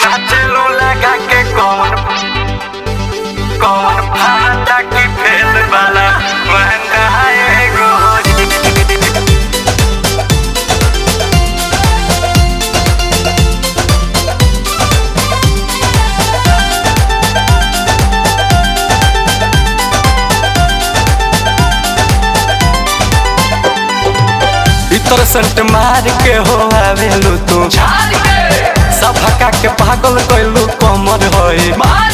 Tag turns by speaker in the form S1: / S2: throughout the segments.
S1: नाचलू लगा के कौन कौन भांडा की फेल वाला महंगा है गोरी इतर संट मार के हो आवेलू तू सफका के पागल कैलू कमर होई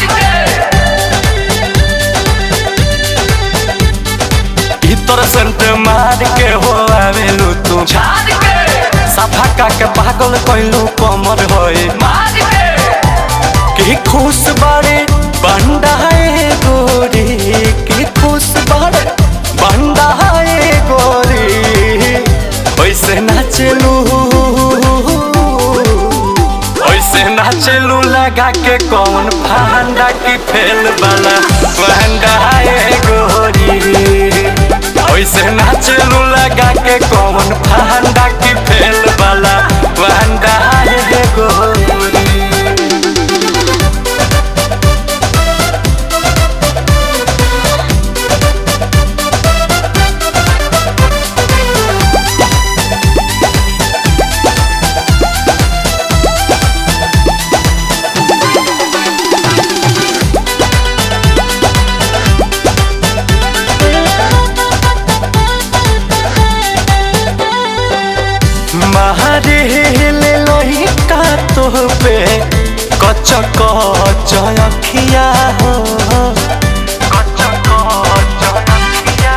S1: इतर संट मार के हो आवेलू तू सफका के पागल कैलू कमर होई की खुश बारे बंडा है गोरी की खुश बारे बंडा है गोरी वैसे नाचलू वैसे नाचलू लगा के कौन फंडा की फेल वाला फंडा है गोरी वैसे नाचलू लगा के कौन फंडा की फेल वाला फंडा है गोरी मारे ले लोही का तो पे कच कच अखिया हो कच कच अखिया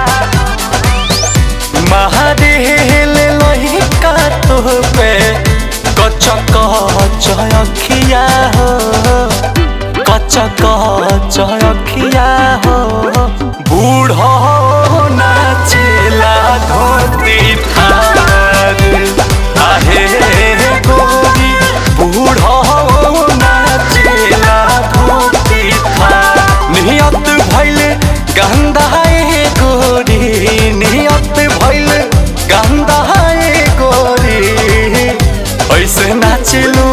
S1: मारे ले लोही का तो पे कच कच अखिया हो कच कच अखिया हो बूढ़ो नाचेला धोती थार आहे गोरी बूढ़ो नाचेला धोती थार नियत भइल गंदा है गोरी नियत भइल गंदा है गोरी ऐसे नाचलू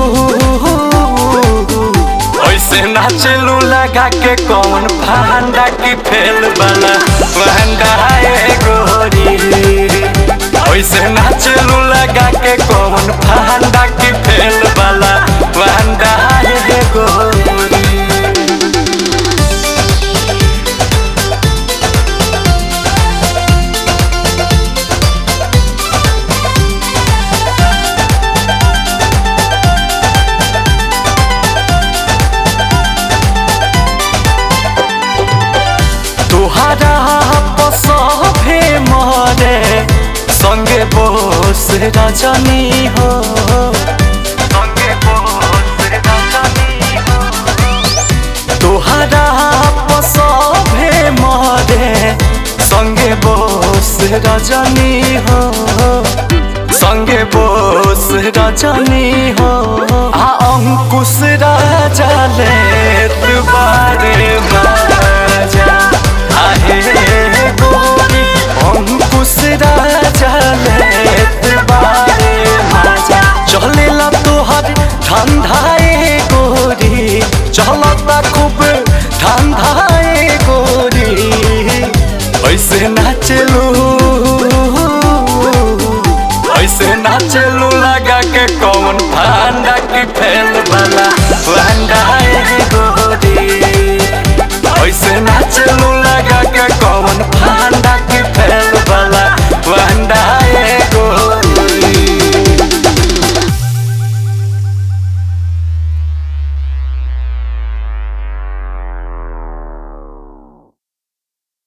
S1: ऐसे नाचलू लगा के कौन फंडा की फेल वाला फंडा है गोरी ऐसे नाचलू लगा के कौन फंडा की फेल वाला फंडा है गोरी तुहारा पसभे मरे संगे बोस रजनी हो संगे बोस रजनी हो तुहारा पसभे मरे संगे बोस रजनी हो संगे बोस रजनी हो आ अंकुश राजा ले तुबारे माजा आहे गोरी अंकुश राजा ले तुबारे माजा चलेला तोहर ठंडाए गोरी चलता खूब ठंडाए गोरी ऐसे नाचलू ऐसे नाचलू लगा के कौन ठंडा की फैल